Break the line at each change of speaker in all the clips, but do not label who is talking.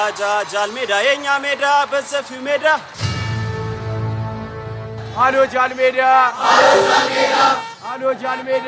ጃል ሜዳ የኛ ሜዳ በሰፊው ሜዳ
አሎ ጃል ሜዳ አሎ ጃል ሜዳ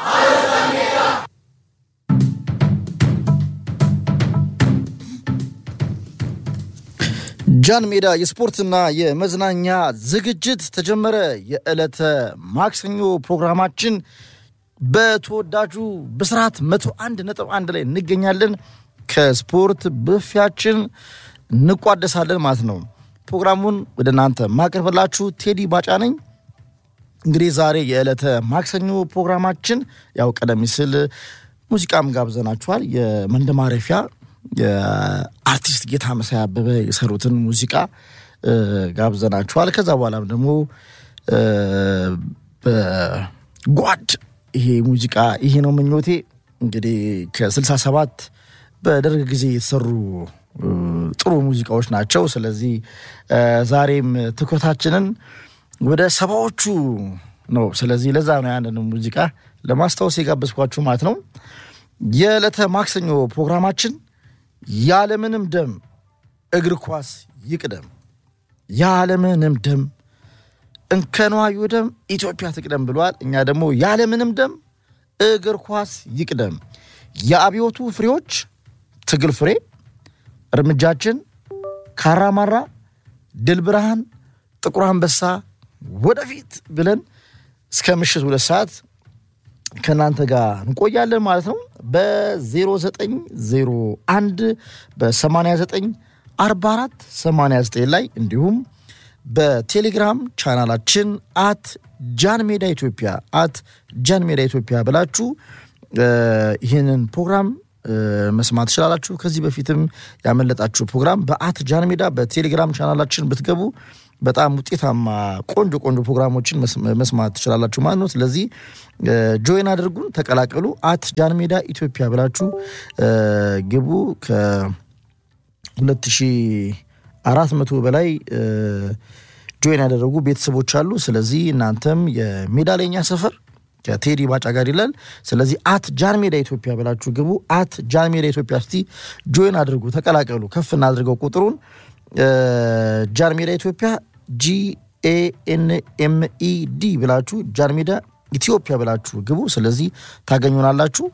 ጃን ሜዳ የስፖርትና የመዝናኛ ዝግጅት ተጀመረ። የዕለተ ማክሰኞ ፕሮግራማችን በተወዳጁ ብስራት መቶ አንድ ነጥብ አንድ ላይ እንገኛለን። ከስፖርት ብፊያችን እንቋደሳለን ማለት ነው። ፕሮግራሙን ወደ እናንተ ማቀርብላችሁ ቴዲ ባጫ ነኝ። እንግዲህ ዛሬ የዕለተ ማክሰኞ ፕሮግራማችን ያው ቀደም ሲል ሙዚቃም ጋብዘናችኋል። የመንደማረፊያ የአርቲስት ጌታ መሳይ አበበ የሰሩትን ሙዚቃ ጋብዘናችኋል። ከዛ በኋላም ደግሞ በጓድ ይሄ ሙዚቃ ይሄ ነው ምኞቴ እንግዲህ ከስልሳ ሰባት በደርግ ጊዜ የተሰሩ ጥሩ ሙዚቃዎች ናቸው። ስለዚህ ዛሬም ትኩረታችንን ወደ ሰባዎቹ ነው። ስለዚህ ለዛ ነው ያንን ሙዚቃ ለማስታወስ የጋበዝኳችሁ ማለት ነው። የዕለተ ማክሰኞ ፕሮግራማችን ያለምንም ደም እግር ኳስ ይቅደም፣ ያለምንም ደም እንከኗ ይውደም፣ ኢትዮጵያ ትቅደም ብሏል። እኛ ደግሞ ያለምንም ደም እግር ኳስ ይቅደም፣ የአብዮቱ ፍሬዎች ትግል ፍሬ፣ እርምጃችን ካራማራ፣ ድል ብርሃን፣ ጥቁር አንበሳ ወደፊት ብለን እስከ ምሽት ሁለት ሰዓት ከእናንተ ጋር እንቆያለን ማለት ነው። በ0901 በ89 44 89 ላይ እንዲሁም በቴሌግራም ቻናላችን አት ጃን ሜዳ ኢትዮጵያ አት ጃን ሜዳ ኢትዮጵያ ብላችሁ ይህንን ፕሮግራም መስማት ትችላላችሁ። ከዚህ በፊትም ያመለጣችሁ ፕሮግራም በአት ጃን ሜዳ በቴሌግራም ቻናላችን ብትገቡ በጣም ውጤታማ ቆንጆ ቆንጆ ፕሮግራሞችን መስማት ትችላላችሁ ማለት ነው። ስለዚህ ጆይን አድርጉን፣ ተቀላቀሉ። አት ጃን ሜዳ ኢትዮጵያ ብላችሁ ግቡ። ከሁለት ሺህ አራት መቶ በላይ ጆይን ያደረጉ ቤተሰቦች አሉ። ስለዚህ እናንተም የሜዳ ለኛ ሰፈር ከቴዲ ባጫ ጋር ይላል። ስለዚህ አት ጃን ሜዳ ኢትዮጵያ ብላችሁ ግቡ። አት ጃን ሜዳ ኢትዮጵያ እስቲ ጆይን አድርጉ፣ ተቀላቀሉ። ከፍ እናድርገው ቁጥሩን ጃን ሜዳ ኢትዮጵያ ጂኤኤንኤምኢዲ ብላችሁ ጃን ሜዳ ኢትዮጵያ ብላችሁ ግቡ። ስለዚህ ታገኙናላችሁ።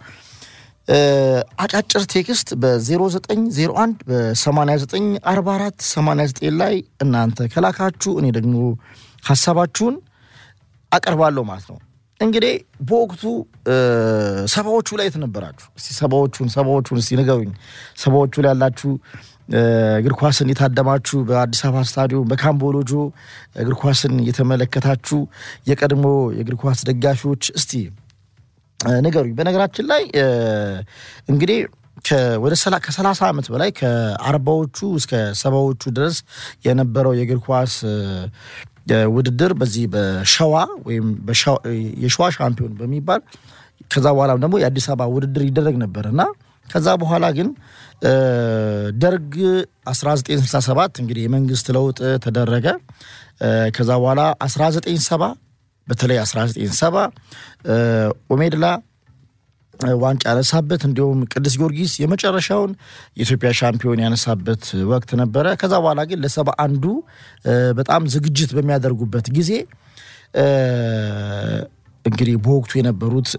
አጫጭር ቴክስት በ0901 በ8944 89 ላይ እናንተ ከላካችሁ እኔ ደግሞ ሀሳባችሁን አቀርባለሁ ማለት ነው። እንግዲህ በወቅቱ ሰባዎቹ ላይ የተነበራችሁ እስቲ ሰባዎቹን ሰባዎቹን እስቲ ንገሩኝ። ሰባዎቹ ላይ ያላችሁ እግር ኳስን የታደማችሁ በአዲስ አበባ ስታዲዮም በካምቦሎጆ እግር ኳስን የተመለከታችሁ የቀድሞ የእግር ኳስ ደጋፊዎች እስቲ ንገሩኝ። በነገራችን ላይ እንግዲህ ወደ ከሰላሳ ዓመት በላይ ከአርባዎቹ እስከ ሰባዎቹ ድረስ የነበረው የእግር ኳስ ውድድር በዚህ በሸዋ ወይም የሸዋ ሻምፒዮን በሚባል ከዛ በኋላም ደግሞ የአዲስ አበባ ውድድር ይደረግ ነበር እና ከዛ በኋላ ግን ደርግ 1967 እንግዲህ የመንግስት ለውጥ ተደረገ። ከዛ በኋላ 1970 በተለይ 1970 ኦሜድላ ዋንጫ ያነሳበት እንዲሁም ቅዱስ ጊዮርጊስ የመጨረሻውን የኢትዮጵያ ሻምፒዮን ያነሳበት ወቅት ነበረ። ከዛ በኋላ ግን ለሰባ አንዱ በጣም ዝግጅት በሚያደርጉበት ጊዜ እንግዲህ በወቅቱ የነበሩት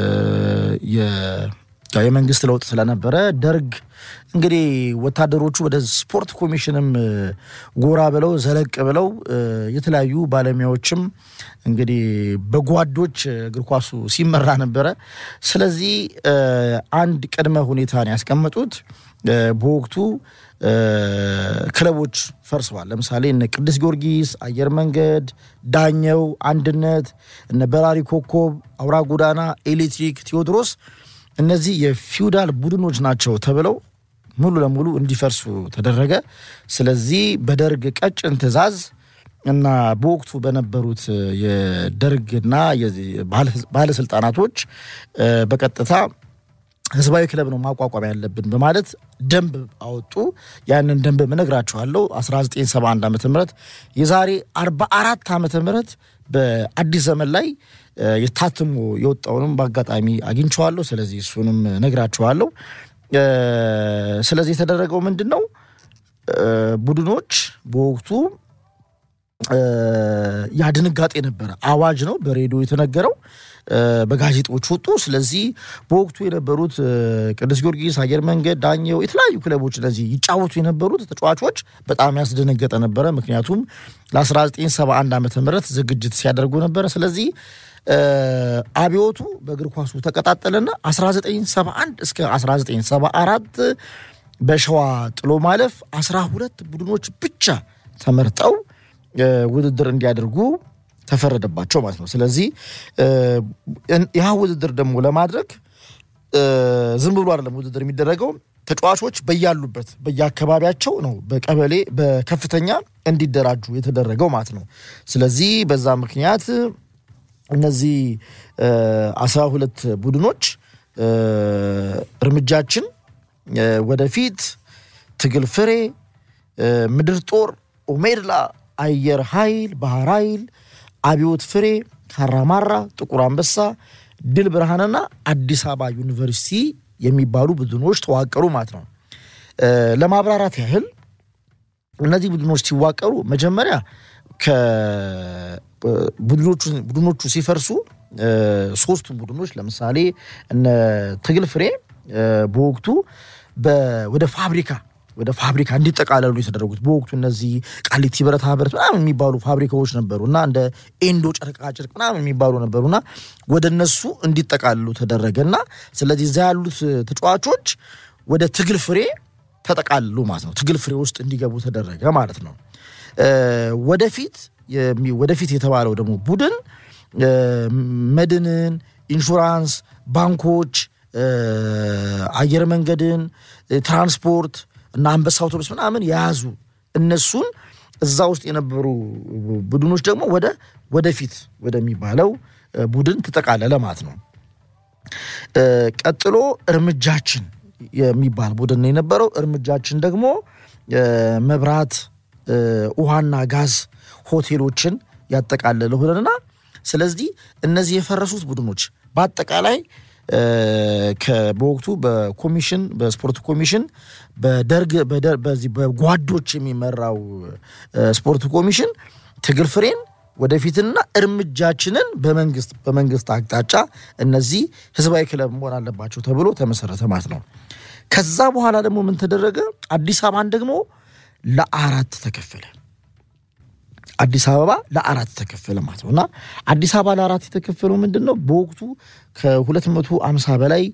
የመንግስት ለውጥ ስለነበረ ደርግ እንግዲህ ወታደሮቹ ወደ ስፖርት ኮሚሽንም ጎራ ብለው ዘለቅ ብለው የተለያዩ ባለሙያዎችም እንግዲህ በጓዶች እግር ኳሱ ሲመራ ነበረ። ስለዚህ አንድ ቅድመ ሁኔታን ያስቀመጡት በወቅቱ ክለቦች ፈርሰዋል። ለምሳሌ እነ ቅዱስ ጊዮርጊስ፣ አየር መንገድ፣ ዳኘው፣ አንድነት፣ እነ በራሪ ኮከብ፣ አውራ ጎዳና፣ ኤሌክትሪክ፣ ቴዎድሮስ እነዚህ የፊውዳል ቡድኖች ናቸው ተብለው ሙሉ ለሙሉ እንዲፈርሱ ተደረገ። ስለዚህ በደርግ ቀጭን ትዕዛዝ እና በወቅቱ በነበሩት የደርግና ባለስልጣናቶች በቀጥታ ህዝባዊ ክለብ ነው ማቋቋም ያለብን በማለት ደንብ አወጡ። ያንን ደንብ እነግራችኋለሁ። 1971 ዓ ም የዛሬ 44 ዓመተ ምህረት በአዲስ ዘመን ላይ የታትሞ የወጣውንም በአጋጣሚ አግኝቸዋለሁ። ስለዚህ እሱንም ነግራችኋለሁ። ስለዚህ የተደረገው ምንድን ነው? ቡድኖች በወቅቱ ያ ድንጋጤ ነበረ። አዋጅ ነው በሬዲዮ የተነገረው፣ በጋዜጦች ወጡ። ስለዚህ በወቅቱ የነበሩት ቅዱስ ጊዮርጊስ፣ አየር መንገድ፣ ዳኘው የተለያዩ ክለቦች እነዚህ ይጫወቱ የነበሩት ተጫዋቾች በጣም ያስደነገጠ ነበረ። ምክንያቱም ለ1971 ዓመተ ምህረት ዝግጅት ሲያደርጉ ነበረ። ስለዚህ አብዮቱ በእግር ኳሱ ተቀጣጠለና 1971 እስከ 1974 በሸዋ ጥሎ ማለፍ 12 ቡድኖች ብቻ ተመርጠው ውድድር እንዲያደርጉ ተፈረደባቸው ማለት ነው። ስለዚህ ያ ውድድር ደግሞ ለማድረግ ዝም ብሎ አይደለም ውድድር የሚደረገው። ተጫዋቾች በያሉበት በየአካባቢያቸው ነው በቀበሌ በከፍተኛ እንዲደራጁ የተደረገው ማለት ነው። ስለዚህ በዛ ምክንያት እነዚህ አስራ ሁለት ቡድኖች እርምጃችን ወደፊት፣ ትግል ፍሬ፣ ምድር ጦር፣ ኦሜድላ፣ አየር ኃይል፣ ባህር ኃይል፣ አብዮት ፍሬ፣ ካራማራ፣ ጥቁር አንበሳ፣ ድል ብርሃንና አዲስ አበባ ዩኒቨርሲቲ የሚባሉ ቡድኖች ተዋቀሩ ማለት ነው። ለማብራራት ያህል እነዚህ ቡድኖች ሲዋቀሩ መጀመሪያ ቡድኖቹ ሲፈርሱ ሶስቱ ቡድኖች ለምሳሌ እነ ትግል ፍሬ በወቅቱ ወደ ፋብሪካ ወደ ፋብሪካ እንዲጠቃለሉ የተደረጉት በወቅቱ እነዚህ ቃሊቲ ብረታ ብረት ምናምን የሚባሉ ፋብሪካዎች ነበሩ እና እንደ ኤንዶ ጨርቃጨርቅ ምናምን የሚባሉ ነበሩና ወደ እነሱ እንዲጠቃለሉ ተደረገ እና ስለዚህ እዛ ያሉት ተጫዋቾች ወደ ትግል ፍሬ ተጠቃልሉ ማለት ነው። ትግል ፍሬ ውስጥ እንዲገቡ ተደረገ ማለት ነው። ወደፊት ወደፊት የተባለው ደግሞ ቡድን መድንን፣ ኢንሹራንስ፣ ባንኮች፣ አየር መንገድን፣ ትራንስፖርት እና አንበሳ አውቶቡስ ምናምን የያዙ እነሱን እዛ ውስጥ የነበሩ ቡድኖች ደግሞ ወደ ወደፊት ወደሚባለው ቡድን ተጠቃለለ ማለት ነው። ቀጥሎ እርምጃችን የሚባል ቡድን ነው የነበረው። እርምጃችን ደግሞ መብራት፣ ውሃና ጋዝ ሆቴሎችን ያጠቃለለ ሆነና ስለዚህ እነዚህ የፈረሱት ቡድኖች በአጠቃላይ በወቅቱ በኮሚሽን በስፖርት ኮሚሽን በደርግ በዚህ በጓዶች የሚመራው ስፖርት ኮሚሽን ትግል ፍሬን ወደፊትና እርምጃችንን በመንግስት በመንግስት አቅጣጫ እነዚህ ህዝባዊ ክለብ መሆን አለባቸው ተብሎ ተመሰረተ ማለት ነው። ከዛ በኋላ ደግሞ ምን ተደረገ? አዲስ አበባን ደግሞ ለአራት ተከፈለ። አዲስ አበባ ለአራት ተከፈለ ማለት ነው። እና አዲስ አበባ ለአራት የተከፈለው ምንድን ነው? በወቅቱ ከሁለት መቶ አምሳ በላይ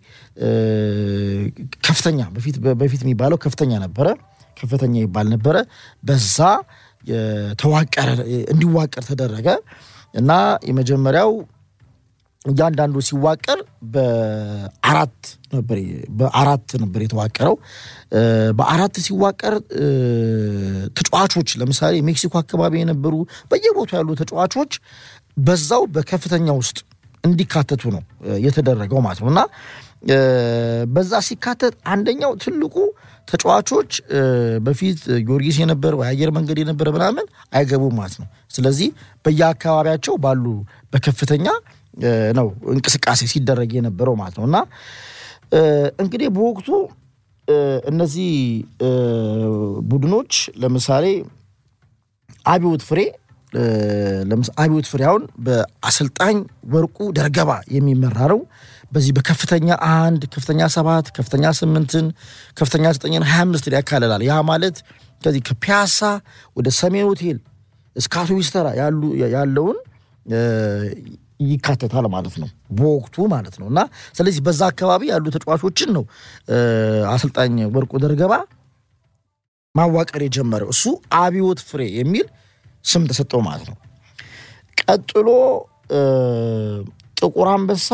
ከፍተኛ በፊት የሚባለው ከፍተኛ ነበረ፣ ከፍተኛ ይባል ነበረ። በዛ ተዋቀረ እንዲዋቀር ተደረገ እና የመጀመሪያው እያንዳንዱ ሲዋቀር በአራት ነበር በአራት ነበር የተዋቀረው። በአራት ሲዋቀር ተጫዋቾች ለምሳሌ ሜክሲኮ አካባቢ የነበሩ በየቦታው ያሉ ተጫዋቾች በዛው በከፍተኛ ውስጥ እንዲካተቱ ነው የተደረገው ማለት ነው እና በዛ ሲካተት አንደኛው ትልቁ ተጫዋቾች በፊት ጊዮርጊስ የነበረ የአየር መንገድ የነበረ ምናምን አይገቡም ማለት ነው። ስለዚህ በየአካባቢያቸው ባሉ በከፍተኛ ነው እንቅስቃሴ ሲደረግ የነበረው ማለት ነው እና እንግዲህ በወቅቱ እነዚህ ቡድኖች ለምሳሌ አብዮት ፍሬ አብዮት ፍሬ አሁን በአሰልጣኝ ወርቁ ደርገባ የሚመራ ነው። በዚህ በከፍተኛ አንድ ከፍተኛ ሰባት ከፍተኛ ስምንትን ከፍተኛ ዘጠኝን ሀያ አምስትን ያካልላል። ያ ማለት ከዚህ ከፒያሳ ወደ ሰሜን ሆቴል እስከ አውቶቡስ ተራ ያለውን ይካተታል ማለት ነው በወቅቱ ማለት ነው እና ስለዚህ በዛ አካባቢ ያሉ ተጫዋቾችን ነው አሰልጣኝ ወርቁ ደርገባ ማዋቀር የጀመረው። እሱ አብዮት ፍሬ የሚል ስም ተሰጠው ማለት ነው። ቀጥሎ ጥቁር አንበሳ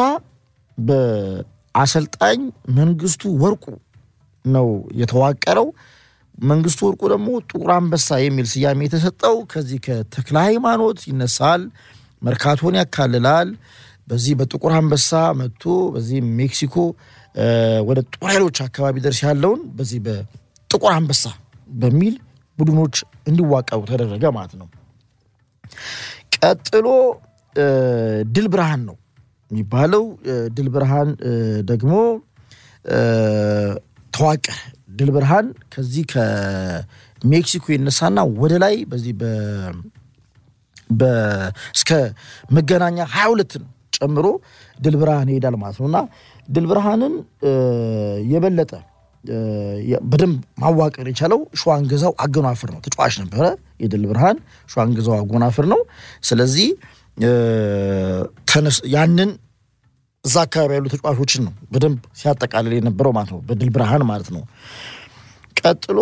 በአሰልጣኝ መንግስቱ ወርቁ ነው የተዋቀረው። መንግስቱ ወርቁ ደግሞ ጥቁር አንበሳ የሚል ስያሜ የተሰጠው ከዚህ ከተክለ ሃይማኖት ይነሳል፣ መርካቶን ያካልላል። በዚህ በጥቁር አንበሳ መጥቶ በዚህ ሜክሲኮ ወደ ጦር ኃይሎች አካባቢ ደርስ ያለውን በዚህ በጥቁር አንበሳ በሚል ቡድኖች እንዲዋቀሩ ተደረገ ማለት ነው። ቀጥሎ ድል ብርሃን ነው የሚባለው። ድል ብርሃን ደግሞ ተዋቀረ። ድል ብርሃን ከዚህ ሜክሲኮ ይነሳና ወደ ላይ በዚህ እስከ መገናኛ ሀያ ሁለትን ጨምሮ ድል ብርሃን ይሄዳል ማለት ነው እና ድል ብርሃንን የበለጠ በደንብ ማዋቀር የቻለው ሸዋን ገዛው አጎናፍር ነው። ተጫዋች ነበረ የድል ብርሃን ሸዋን ገዛው አጎናፍር ነው። ስለዚህ ያንን እዛ አካባቢ ያሉ ተጫዋቾችን ነው በደንብ ሲያጠቃልል የነበረው ማለት ነው፣ በድል ብርሃን ማለት ነው። ቀጥሎ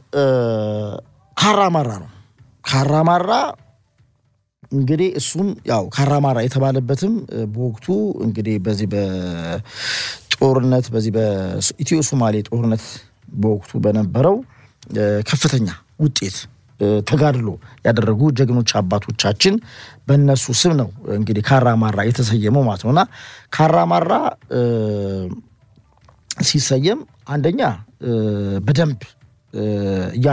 ካራማራ ነው። ካራማራ እንግዲህ እሱም ያው ካራማራ የተባለበትም በወቅቱ እንግዲህ በዚህ በጦርነት በዚህ በኢትዮ ሶማሌ ጦርነት በወቅቱ በነበረው ከፍተኛ ውጤት ተጋድሎ ያደረጉ ጀግኖች አባቶቻችን በእነሱ ስም ነው እንግዲህ ካራማራ የተሰየመው ማለት ነው እና ካራማራ ሲሰየም አንደኛ በደንብ